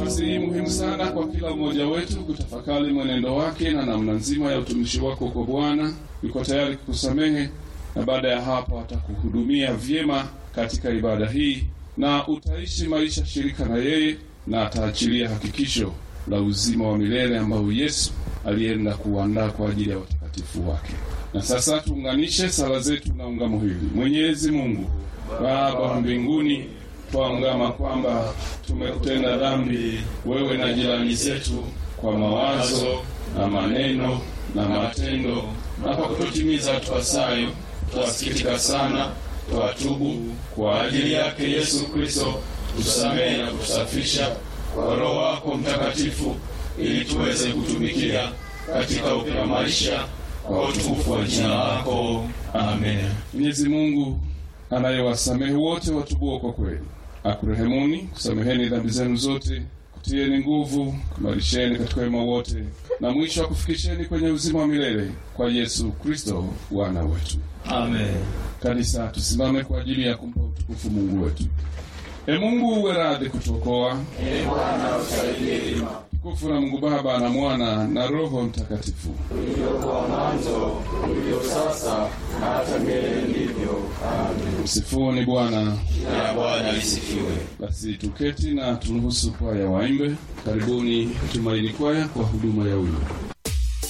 Nafasi hii muhimu sana kwa kila mmoja wetu kutafakari mwenendo wake na namna nzima ya utumishi wako kwa Bwana. Yuko tayari kukusamehe na baada ya hapo atakuhudumia vyema katika ibada hii, na utaishi maisha shirika na yeye, na ataachilia hakikisho la uzima wa milele ambao Yesu alienda kuandaa kwa ajili ya watakatifu wake. Na sasa tuunganishe sala zetu na ungamo hili. Mwenyezi Mungu Baba wa mbinguni, twaungama kwamba tumekutenda dhambi wewe na jirani zetu kwa mawazo na maneno na matendo, na kwa kutotimiza tupasayo. Twasikitika sana, twatubu. Kwa ajili yake Yesu Kristo tusamehe na kutusafisha kwa Roho wako Mtakatifu, ili tuweze kutumikia katika upya maisha kwa utukufu wa jina lako. Amen. Mwenyezi Mungu anayewasamehe wote watubuo kwa kweli, akurehemuni, kusameheni dhambi zenu zote, kutieni nguvu, kumarisheni katika wema wote, na mwisho akufikisheni kwenye uzima wa milele kwa Yesu Kristo Bwana wetu. Amen. Kanisa, tusimame kwa ajili ya kumpa utukufu Mungu wetu. E Mungu, uwe radhi kutuokoa. Ee Bwana usaidie hima Tukufu na Mungu Baba na Mwana na Roho Mtakatifu. ulivyokuwa mwanzo, ulivyo sasa na hata milele ndivyo. Amen. Msifuni Bwana. Jina la Bwana lisifiwe. Basi tuketi na turuhusu kwaya waimbe. Karibuni Tumaini Kwaya kwa huduma ya wimbo.